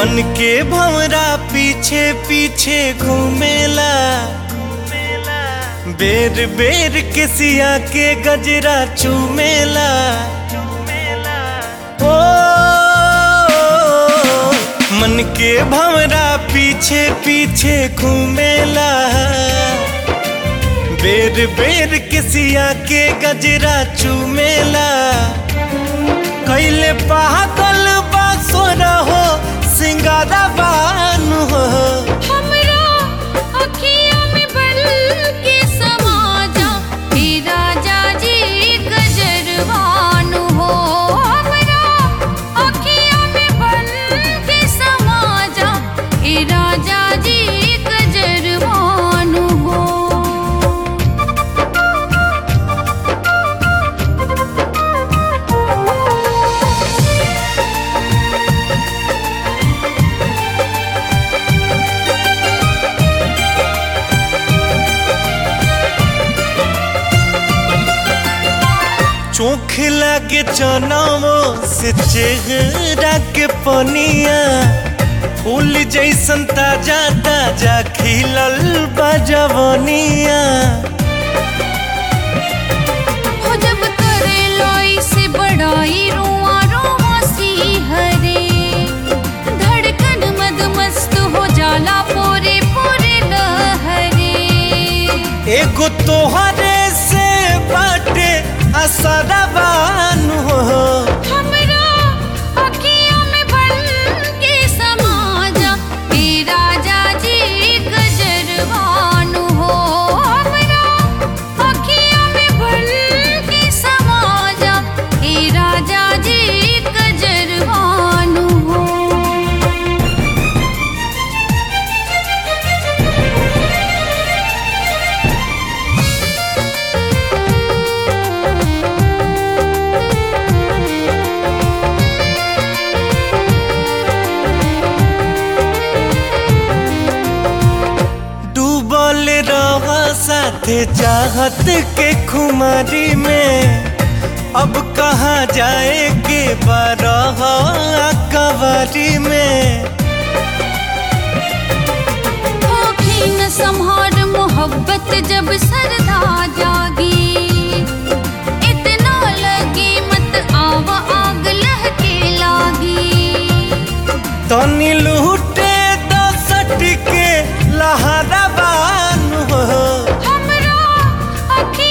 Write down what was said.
मन के भंवरा पीछे पीछे घूमेला बेर बेर के सिया के गजरा चूमेला ओ मन के भंवरा पीछे पीछे घूमेला बेर बेर के सिया के गजरा चूमेला कैले पागल बासुर हो सिंगारा बान हो हमरा अखियों में बल के समा जा हे राजा जी गजरवानु हो हमरा अखियों में बल के समा जा हे राजा जी गजरवानु हो चोख लागे चनावो से चेहरा के पनिया फूल जैसन ताजा ताजा खिलल बजवनिया हो जब करे लोई से बड़ाई रुआ रुआ सी हरे धड़कन मद मस्त हो जाला पूरे पूरे लहरे एगो तोहरे से बाटे असरबान हो हमरा अखियों में बन के समा जा हे राजा जी गजरवानु हो हमरा अखियों में बन के समा जा हे राजा जी गजरवानु हो डूबल रह साथे चाहत के खुमारी में अब कहाँ जाए के बारह कवारी में होखी न संहार मोहब्बत जब सरदा जागी इतना लगे मत आवा आग लहके लागी तनी लूटे दसट के लहरा बान हो हमरा अखी